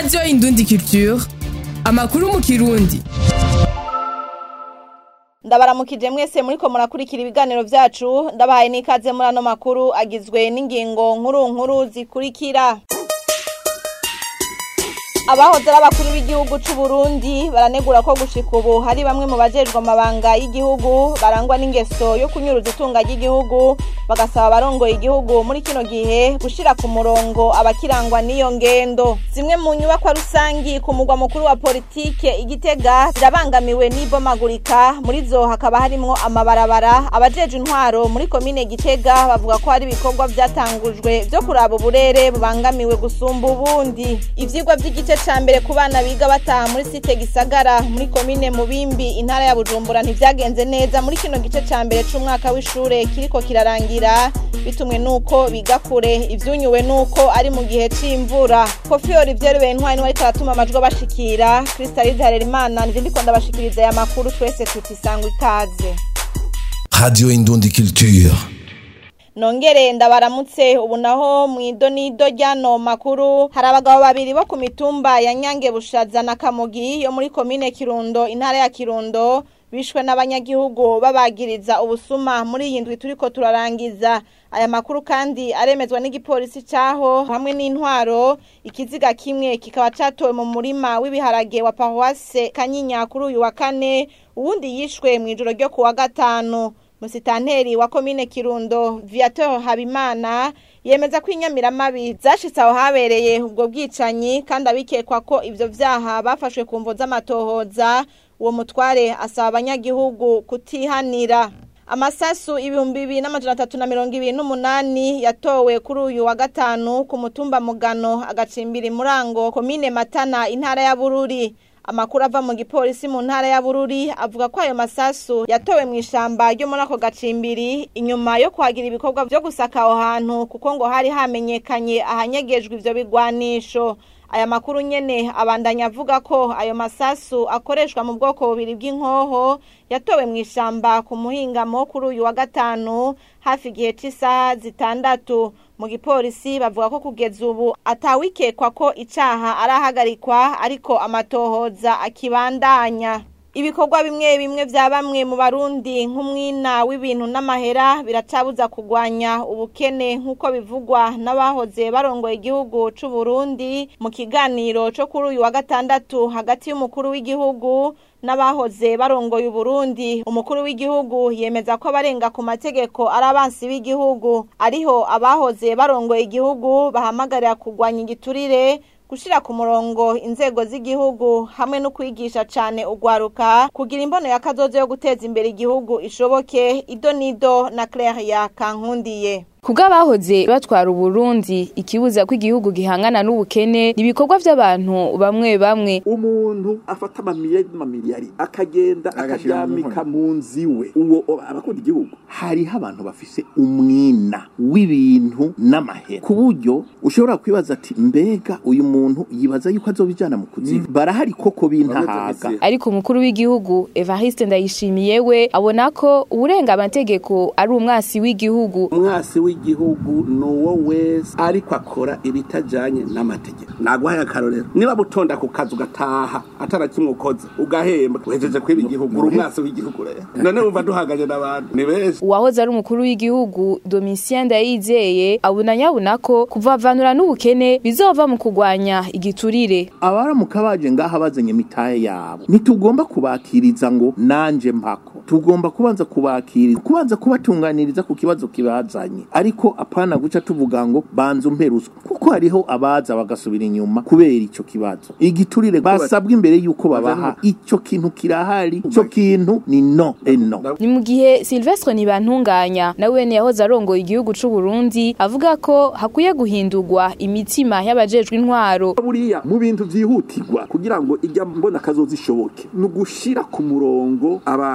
radiyo indundi culture amakuru mu kirundi ndabaramukije mwese muriko murakurikira ibiganiro vyacu ndabahaye n'ikaze muri ano makuru agizwe n'ingingo nkuru nkuru zikurikira abahoze ari abakuru b'igihugu c'u Burundi baranegura ko gushika ubu hari bamwe mu bajejwe amabanga y'igihugu barangwa n'ingeso yo kunyuruza itunga ry'igihugu bagasaba abarongoye igihugu muri kino gihe gushira ku murongo abakirangwa n'iyo ngendo zimwe mu nyubakwa rusangi ku mugwa mukuru wa politike igitega zirabangamiwe n'ibomagurika muri zo hakaba harimwo amabarabara abajeje intwaro muri komine gitega bavuga ko hari ibikorwa vyatangujwe vyo kuraba uburere bubangamiwe gusumba ubundi ivyigwa vy'igice ca mbere ku bana biga bataha muri site gisagara muri komine mubimbi intara ya bujumbura ntivyagenze neza muri kino gice ca mbere c'umwaka w'ishure kiriko kirarangira bitumwe nuko biga kure ivyunyuwe nuko ari mu gihe c'imvura kofi olivier bentwari niwe ariko aratuma amajwi abashikira kristalide harerimana nivyo ndiko ndabashikiriza aya makuru twese tutisangwa ikaze Radio Indundi Culture. nongere ndabaramutse ubu naho mu idonido ry'ano makuru hari abagabo babiri bo ku mitumba ya nyange bushaza na kamugi yo muri komine kirundo intara ya kirundo bishwe n'abanyagihugu babagiriza ubusuma muri iyi ndwi turiko turarangiza aya makuru kandi aremezwa n'igipolisi caho hamwe n'intwaro ikiziga kimwe kikaba catowe mu murima w'ibiharage wa paruwase kanyinya kuri uyu wa kane uwundi yishwe mw'ijoro ryo ku wa gatanu musitanteri wa komine kirundo viateur habimana yemeza ko inyamiramabi zashitse aho habereye ubwo bwicanyi kandi abikekwa ko ivyo vyaha bafashwe ku mvo z'amatohoza uwo mutware asaba abanyagihugu kutihanira amasasu ibihumbi bibiri n'amajana atatu na mirongo ibiri n'umunani yatowe kuri uyu wa gatanu ku mutumba mugano agacimbira imurango komine matana intara ya bururi amakuru ava mu gipolisi mu ntara ya bururi avuga ko ayo masasu yatowe mu ishamba ryo muri ako gacimbiri inyuma yo kuhagira ibikorwa vyo gusaka aho hantu kuko ngo hari hamenyekanye ahanyegejwe ivyo bigwanisho aya makuru nyene abandanya avuga ko ayo masasu akoreshwa mu bwoko bubiri bw'inkoho yatowe mu ishamba ku muhingamo kuri uyu wa gatanu hafi igihe c'isaha zitandatu mu gipolisi bavuga ko kugeza ubu atawikekwa ko icaha arahagarikwa ariko amatohoza akibandanya ibikorwa bimwe bimwe vya bamwe mu barundi nk'umwina w'ibintu n'amahera biracabuza kugwanya ubukene nk'uko bivugwa n'abahoze barongoye igihugu c'u Burundi mu kiganiro co kuri uyu wa gatandatu hagati y'umukuru w'igihugu n'abahoze barongoye Uburundi umukuru w'igihugu yemeza ko abarenga ku mategeko ari abansi b'igihugu ariho abahoze barongoye igihugu bahamagarira kugwanya igiturire gushira ku murongo inzego z'igihugu hamwe no kwigisha cane ugwaruka kugira imbono y'akazozo yo guteza imbere igihugu ishoboke ido nido na Claire ya Kankundiye Kubwo abahoze batwara Uburundi ikibuza ko igihugu gihangana n'ubukene ibikorwa vy'abantu bamwe bamwe umuntu afata amamiliyari n'amamiliyari akagenda akaryamika mu nzu iwe uwo abakunda igihugu hariho abantu bafise umwina w'ibintu n'amahera ku buryo ushobora kwibaza ati mbega uyu muntu yibaza yuko azobijana mu kuzimu barahari koko bintahaga ariko umukuru w'igihugu Evariste Ndayishimiye we abona ko uburenga amategeko ari umwasi w'igihugu umwasi w'igihugu nuwo wese ariko akora ibitajanye n'amategeko naguhaye akarorero niba butonda ku kazi ugataha atarakimwe ukoze ugahemba uhejeje kwiba igihugu uri umwasi w'igihugu rero none wumva duhanganye n'abantu ni benshi uwahoze ari umukuru w'igihugu Domitien Ndayizeye abona nyabona ko kuvavanura n'ubukene bizova mu kugwanya igiturire abaramuka baje ngaha bazanye mitahe yabo ntitugomba kubakiriza ngo nanje mpako tugomba kubanza kubakiriza kubanza kubatunganiriza ku kibazo kibazanye ariko apana guca tuvuga ngo banza umperuswa kuko hariho abaza bagasubira inyuma kubera ico kibazo igiturire basabwa imbere yuko babaha ico kintu kirahari ico kintu ni no eno ni mu gihe Silvestre Nibantunganya nawe ne yahoze arongoye igihugu c'u Burundi avuga ko hakwiye guhindurwa imitima y'abajejwe intwaro buriya mu bintu vyihutirwa kugira ngo ijya mbona kazoza ishoboke ni ugushira ku murongo abantu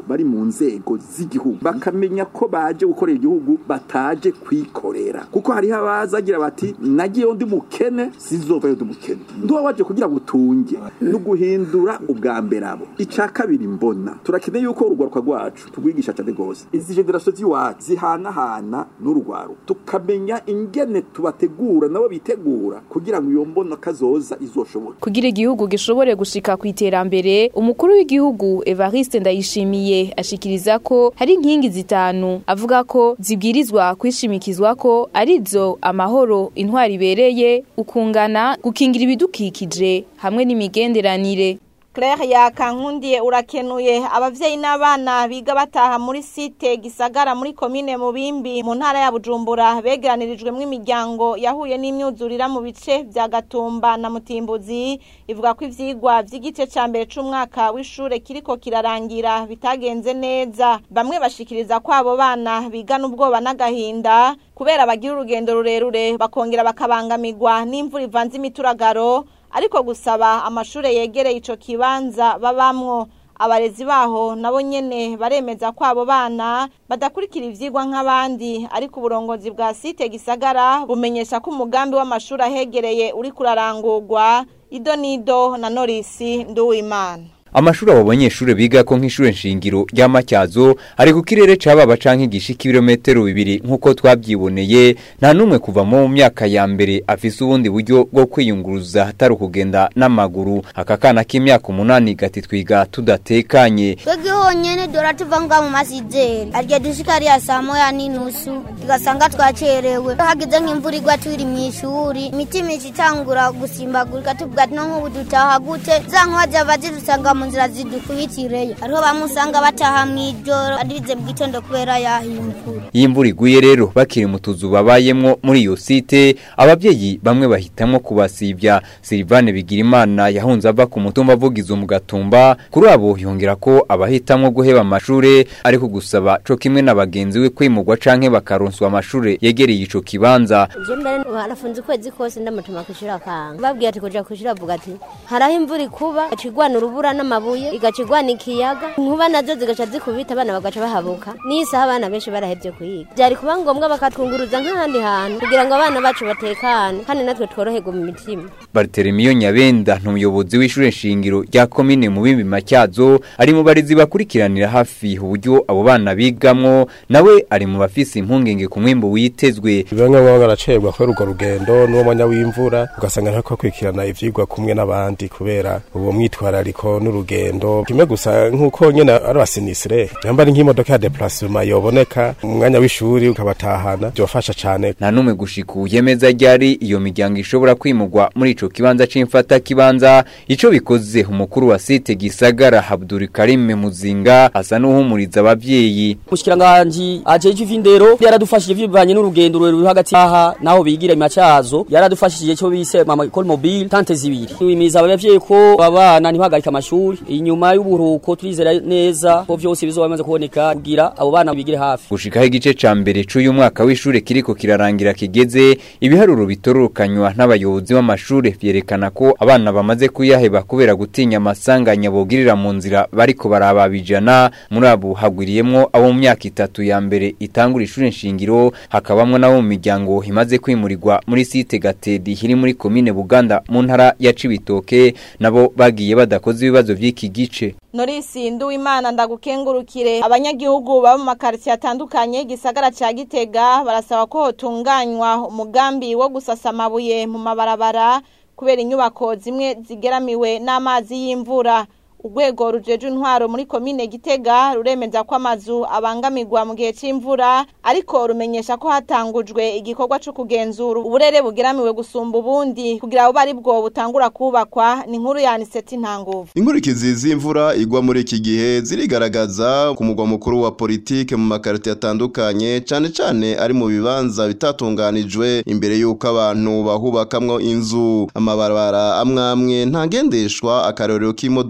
bari mu nzego z'igihugu bakamenya ko baje gukorera igihugu bataje kwikorera kuko hariho abazagira bati nagiyeyo ndi mukene sizovayo ndi mukene nduba waje kugira ngo utunge no guhindura ubwa mbere abo icya kabiri mbona turakeneye yuko urugwaruka rwacu tugwigisha cyane rwose izi generasiyo z'iwacu zihanahana n'urugwaro tukamenya ingene tubategura nabo bitegura kugira ngo iyo mbona kazoza izoshoboke kugira igihugu gishobore gushika ku iterambere umukuru w'igihugu Evariste Ndayishimiye ashikiriza ko hari inkingi zitanu avuga ko zibwirizwa kwishimikizwa ko arizo amahoro intwari ibereye ukungana gukingira ibidukikije hamwe n'imigenderanire Claire yakankundiye urakenuye abavyeyi n'abana biga bataha muri site gisagara muri komine mubimbi mu ntara ya Bujumbura begeranirijwemo imiryango yahuye n'imyuzurira mu bice vya Gatumba na Mutimbuzi ivuga ko ivyigwa vy'igice ca mbere c'umwaka w'ishure kiriko kirarangira bitagenze neza bamwe bashikiriza ko abo bana bigana ubwoba n'agahinda kubera bagira urugendo rurerure bakongera bakabangamirwa n'imvura ivanze imituragaro ariko gusaba amashure yegereye ico kibanza babamwo abarezi baho nabo nyene baremeza ko abo bana badakurikira ivyigwa nk'abandi ariko uburongozi bwa site gisagara bumenyesha ko umugambi w'amashuri ahegereye uri kurarangurwa ido nido na norisi nduwimana amashuri abo banyeshuri biga ko nk'ishure nshingiro ry'amatyazo ari ku kirere cababa canke gishika ibirometero bibiri nk'uko twavyiboneye nta n'umwe kuva mu myaka ya mbere afise ubundi buryo bwo kwiyunguruza hatari ukugenda n'amaguru aka kana k'imyaka umunani gati twiga tudatekanye twebwe honyene dora tuva nga mu masizeri arya dushika ariya saa moya n'inusu tugasanga twacerewe hagize nk'imvura igwa turi mw'ishuri imitima ica itangura gusimbagurika tuvuga ati no nk'ubu dutaha gute za nkuba zava zidusanga mu nzira zidukwitireyo hariho bamwe usanga bataha mw'ijoro arize mu gitondo kubera yahimvura iyo imvura iguye rero bakiri mu tuzu babayemwo muri iyo site abavyeyi bamwe bahitamwo kubasivya Silvane Bigirimana yahunze ava ku mutumba avugizo mu gatumba kuri abo yongera ko abahitamwo guheba amashure ariko gusaba co kimwe na bagenzi we kwimurwa canke bakaronswa amashure yegereye ico kibanza je mbere harafunze ukwezi kose ndamutuma kwishura akanga babwiye ati kuja kwishura avuga ati haraho imvura ikuba acigwana urubura n'amabuye igacigwana ikiyaga inkuba nazo zigaca zikubita abana bagaca bahabuka n'isaha abana benshi barahevye kuyiga byari kuba ngombwa bakatwunguruza nk'ahandi hantu kugira ngo abana bacu batekane kandi natwe tworoherwe mu mitima Barthelemy Nyabenda n'umuyobozi w'ishure shingiro rya komine mu bimbi macyazo ari mu barezi bakurikiranira hafi uburyo abo bana bigamwo nawe ari mu bafise impungenge ku mwimbo witezwe bamwe bamwe baracerwa kubera urwo rugendo n'uwo mwanya w'imvura ugasanga ntariko bakurikirana ivyigwa kumwe n'abandi kubera uwo mwitwarariko n'urugendo kimwe gusa nk'uko nyene ari abasinisire nyamba ari nk'imodoka ya deplacement yoboneka mu mwanya w'ishuri ukabatahana byofasha cane nta n'umwe gushika yemeza ryari iyo miryango ishobora kwimurwa muri ico kibanza c'imfata kibanza ico bikoze umukuru wa site gisagara Abdul Karim Muzinga asa n'uhumuriza abavyeyi Mushikiranganje ajeje ivindero yaradufashije bivanye n'urugendo ruri hagati aha naho bigira imacazo yaradufashije cyo bise mama école mobile tante zibiri twimiza abavyeyi ko abana ntibagarika amashuri inyuma y'uburuko turizera neza ko vyose bizoba bimaze kuboneka kugira abo bana bigire hafi gushikaho igice ca mbere c'uyu mwaka w'ishure kiriko kirarangira kigeze ibiharuro bitororokanywa n'abayobozi b'amashure vyerekana ko abana bamaze kuyaheba kubera gutinya amasanganya bogirira mu nzira bariko barababijana muri abo hagwiriyemwo abo mu myaka itatu ya mbere itangura ishure nshingiro hakabamwo nabo mu miryango imaze kwimurirwa muri site gatedi iri muri komine buganda mu ntara ya cibitoke nabo bagiye badakoze ibibazo vy'iki gice Norisi Nduwimana ndagukengurukire abanyagihugu baba mu makaritiye atandukanye gisagara ca Gitega barasaba ko hotunganywa umugambi wo gusasa amabuye mu mabarabara kubera inyubako zimwe zigeramiwe n'amazi y'imvura urwego rujeje intwaro muri komine Gitega ruremeza ko amazu abangamirwa mu gihe c'imvura ariko rumenyesha ko hatangujwe igikorwa co kugenzura uburere bugeramiwe gusumba ubundi kugira abo bari bwo butangura kubakwa ni inkuru ya Aniseti Ntanguvu Inkurikizi z'imvura igwa muri iki gihe zirigaragaza ku mugwa mukuru wa politike mu makarite atandukanye cane cane ari mu bibanza bitatunganijwe imbere y'uko abantu bahubakamwo inzu amabarabara amwe amwe ntagendeshwa akarorero k'imodoka nto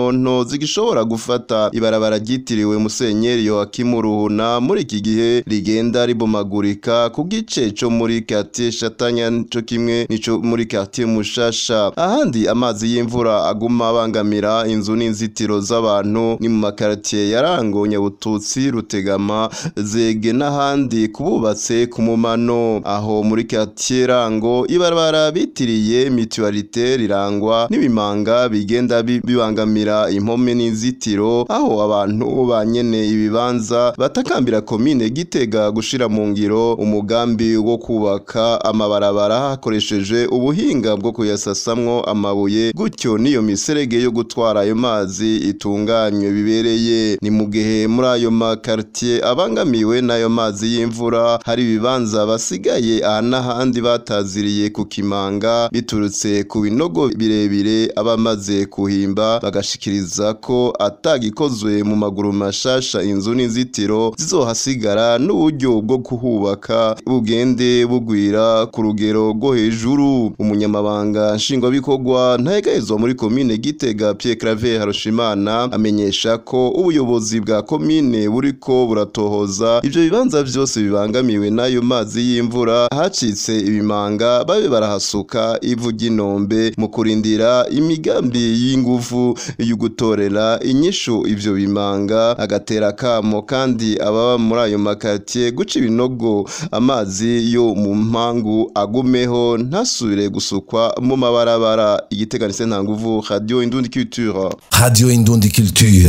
nto nto zigishobora gufata ibarabara ryitiriwe musenyeri Yoakimu Ruhuna muri iki gihe rigenda ribomagurika ku gice co muri quartier Shatanya co kimwe nico muri quartier Mushasha ahandi amazi y'imvura aguma abangamira inzu n'inzitiro z'abantu ni mu makartier yarango Nyabututsi Rutegama Zege n'ahandi kububatse ku mumano aho muri quartier rango ibarabara bitiriye mutualité rirangwa n'ibimanga bigenda bi- bibangamira impome n'inzitiro aho abantu banyene ibibanza batakambira komine Gitega gushira mu ngiro umugambi wo kubaka amabarabara hakoresheje ubuhinga bwo kuyasasamwo amabuye gutyo niyo miserege yo gutwara ayo mazi itunganywe bibereye ni mu gihe muri ayo makartier abangamiwe n'ayo mazi y'imvura hari ibibanza basigaye aha n'ahandi bataziriye ku kimanga biturutse ku binogo birebire abamaze kuhimba bagashikiriza ko atagikozwe mu maguru mashasha inzu n'inzitiro zizohasigara n'uburyo bwo kuhubaka bugende bugwira ku rugero rwo hejuru umunyamabanga nshingwabikorwa ntayegahezwa muri komine Gitega Pierre Claver Harushimana amenyesha ko ubuyobozi bwa komine buriko buratohoza ivyo bibanza vyose bibangamiwe n'ayo mazi y'imvura hacitse ibimanga babe barahasuka ivu ry'inombe mu kurindira imigambi y'inguvu yo gutorera inyishu ivyo bimanga agatera kamo kandi ababa muri ayo makatiye guca ibinogo amazi yo mu mpangu agumeho ntasubire gusukwa mu mabarabara igiteganise nta nguvu radio indundi culture Radio Indundi Culture.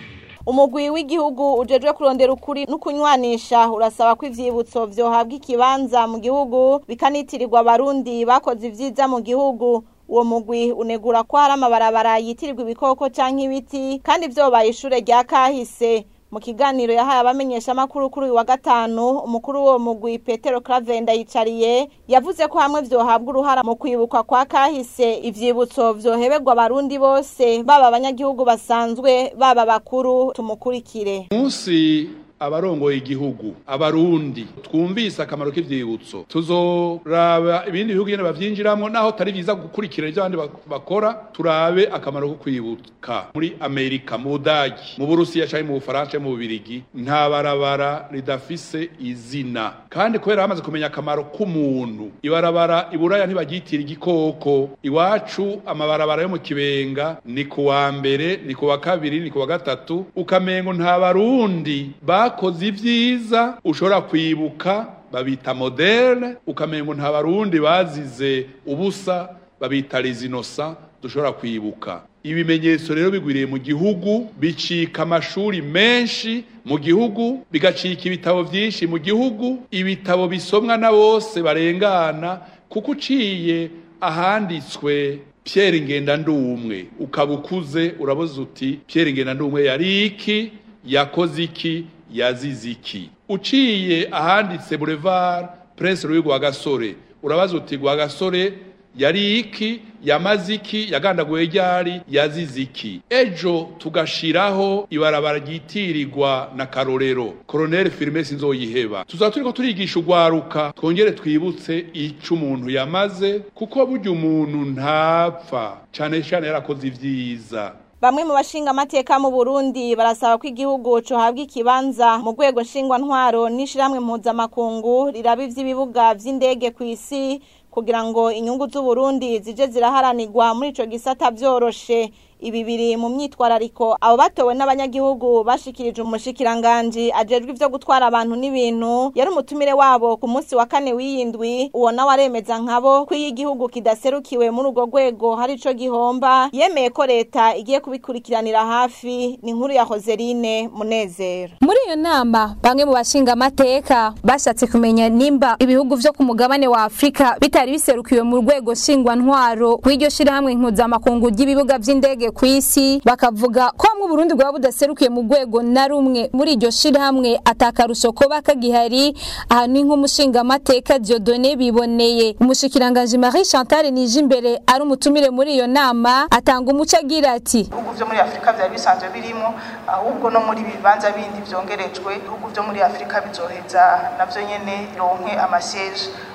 umugwi w'igihugu ujejwe kurondera ukuri no kunywanisha urasaba ko ivyibutso vyohabwa ikibanza mu gihugu bikanitirirwa abarundi bakoze ivyiza mu gihugu uwo mugwi unegura ko hari amabarabara yitirirwa ibikoko canke ibiti kandi vyobaye ishure rya kahise mu kiganiro yahaye abamenyeshamakuru kuri uyu wa gatanu umukuru w'uwo mugwi petero cravenda yicariye yavuze ko hamwe vyohabwa uruhara mu kwibukwa kwa kahise ivyibutso vyoheberwa abarundi bose baba abanyagihugu basanzwe baba bakuru tumukurikire munsi abarongoye igihugu abarundi twumvise akamaro k'ivyibutso tuzoraba ibindi bihugu nyene bavyinjiramwo naho tari vyiza gukurikira ivyo abandi bak- bakora turabe akamaro ko kwibuka muri amerika mu budagi mu burusiya canke mu bufaransa canke mu bubirigi nta barabara ridafise izina kandi kubera bamaze kumenya akamaro k'umuntu ibarabara iburaya ntibaryitira igikoko iwacu amabarabara yo mu kibenga ni ku wa mbere ni ku wa kabiri ni ku wa gatatu ukamengo nta barundi bakoze ivyiza ushobora kwibuka babita moderne ukamengo nta barundi bazize ubusa babita rezinosa dushobora kwibuka ibimenyetso rero bigwiriye mu gihugu bicika amashuri menshi mu gihugu bigacika ibitabo vyinshi mu gihugu ibitabo bisomwa na bose barengana kuko uciye ahanditswe Pierre Ngendandumwe ukaba ukuze uraboza uti Pierre Ngendandumwe yari iki yakoze iki yazize iki uciye ahanditse Boulevard Prince Louis Rwagasore urabaza uti Rwagasore yari iki yamaze iki yagandaguye ryari yazize iki ejo tugashiraho ibarabara ryitirirwa na karorero Colonel Firme sinzoyiheba tuzaba turiko turigisha urwaruka twongere twibutse ico umuntu yamaze kuko burya umuntu ntapfa cane cane yarakoze ivyiza Bamwe mu bashinga amateka mu Burundi barasaba ko igihugu cohabwa ikibanza mu rwego nshingwa ntwaro n'ishiramwe mpuzamakungu riraba ivy'ibibuga vy'indege ku isi kugira ngo inyungu z'u Burundi zije ziraharanirwa muri ico gisata vyoroshe ibi biri mu myitwarariko abo batowe n'abanyagihugu bashikirije umushikiranganji ajejwe ivyo gutwara abantu n'ibintu yari umutumire wabo ku munsi wa kane w'iyindwi uwo nawe aremeza nkabo ko iyo igihugu kidaserukiwe muri urwo rwego hari ico gihomba yemeye ko leta igiye kubikurikiranira hafi ni inkuru ya Hoserine Munezero muri iyo nama bamwe mu bashinga amateka bashatse kumenya nimba ibihugu vyo ku mugabane wa Afrika bitari biserukiwe mu rwego shingwa ntwaro kw'iryo shirahamwe mpuzamakungu ry'ibibuga vy'indege ku isi bakavuga ko hamwe Burundi bwaba budaserukiye mu rwego na rumwe muri iryo shirahamwe atakarusho ko bakagihari aha ni nk'umushinga amateka Dieudonné biboneye umushikiranganje Marie Chantal Nijimbere ari umutumire muri iyo nama atanga umuco agira ati ibihugu vyo muri afurika vyari bisanzwe birimo ahubwo no muri bibanza bindi vyongerejwe ibihugu vyo muri afurika bizoheza navyo nyene ronke amasiege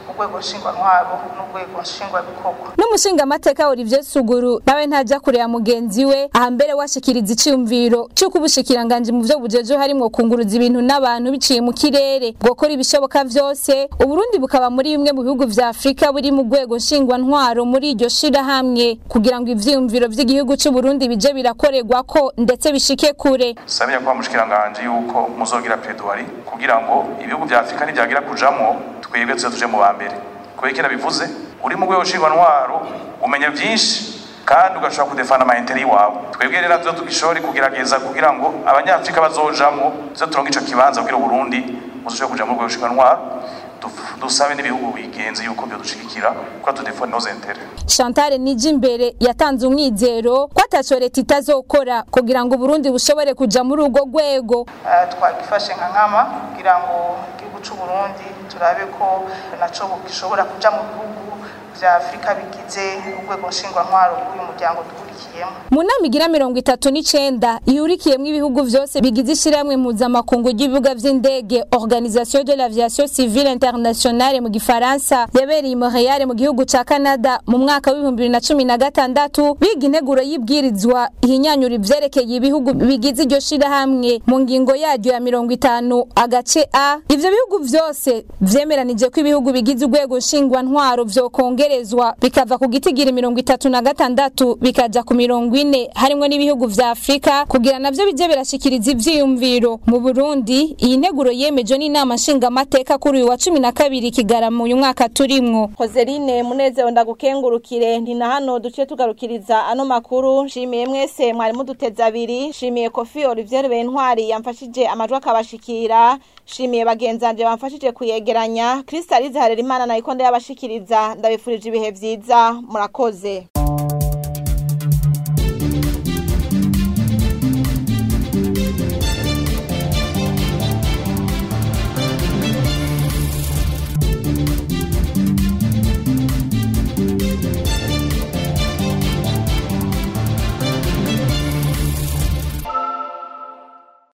urwego nshingwantwaro n'urwego nshingwabikorwa n'umushinga amateka Olivier Suguru nawe ntajya kure ya mugenzi we aha mbere washikiriza iciyumviro cy'uko ubushikiranganje mu byo bujeje harimo kunguruza ibintu n'abantu biciye mu kirere gukora ibishoboka vyose uburundi bukaba muri bimwe mu bihugu vya Afrika buri mu rwego nshingwantwaro muri iryo shirahamwe kugira ngo ivyiyumviro vy'igihugu c'u Burundi bije birakorerwa ko ndetse bishike kure sabira kwa mushikiranganje yuko muzogira pedwari kugira ngo ibihugu vya Afrika nivyagira kujamwo twebwe tuze tuje mu bambere kubera iki nabivuze uri mu rwego nshingwantwaro umenya vyinshi kandi ugashobora kudefana amaintere y'iwawe twebwe rero tuzo tugishore kugerageza kugira ngo abanyafrika bazojamwo tuze turonke ico kibanza kugira uburundi buzoshobore kuja mu rwego nshingwantwaro dusabe n'ibihugu bigenze yuko byo dushigikira ko tudefone noze intere Chantal Nijimbere yatanze umwizero ko ataco leta itazokora kugira ngo Burundi bushobore kuja muri urwo rwego twagifashe nka nkama kugira ngo igihugu c'u Burundi turabe ko naco gishobora kuja mu bihugu vya Afrika bigize urwego nshingwantwaro w'uyu muryango dukurikiyemo mu nama igira mirongo itatu n'icenda ihurikiyemwo ibihugu vyose bigize ishirahamwe mpuzamakungu ry'ibibuga vy'indege organisation de l'aviation civile internationale mu gifaransa yabereye i Montreal mu gihugu ca Canada mu mwaka w'ibihumbi bibiri na cumi na gatandatu biga integuro y'ibwirizwa ihinyanyura ivyerekeye ibihugu bigize iryo shirahamwe mu ngingo yaryo ya mirongo itanu agace a ivyo bihugu vyose vyemeranije ko ibihugu bigize urwego nshingwantwaro vyokongerezwa bikava ku gitigiri mirongo itatu na gatandatu bikaja ku mirongo ine harimwo n'ibihugu vya Afrika kugira navyo bije birashikiriza ivyiyumviro mu Burundi iyi nteguro yemejwe n'inama nshingamateka kuri uyu wa cumi na kabiri Kigarama uyu mwaka turimwo Hozeline Munezero ndagukengurukire ndi na hano duce tugarukiriza ano makuru nshimiye mwese mwari muduteze abiri nshimiye Kofi Olivier Bentwari yamfashije amajwi akabashikira nshimiye bagenzanje bamfashije kuyegeranya Kristalize Harerimana na ikonde yabashikiriza ndabifurije ibihe vyiza murakoze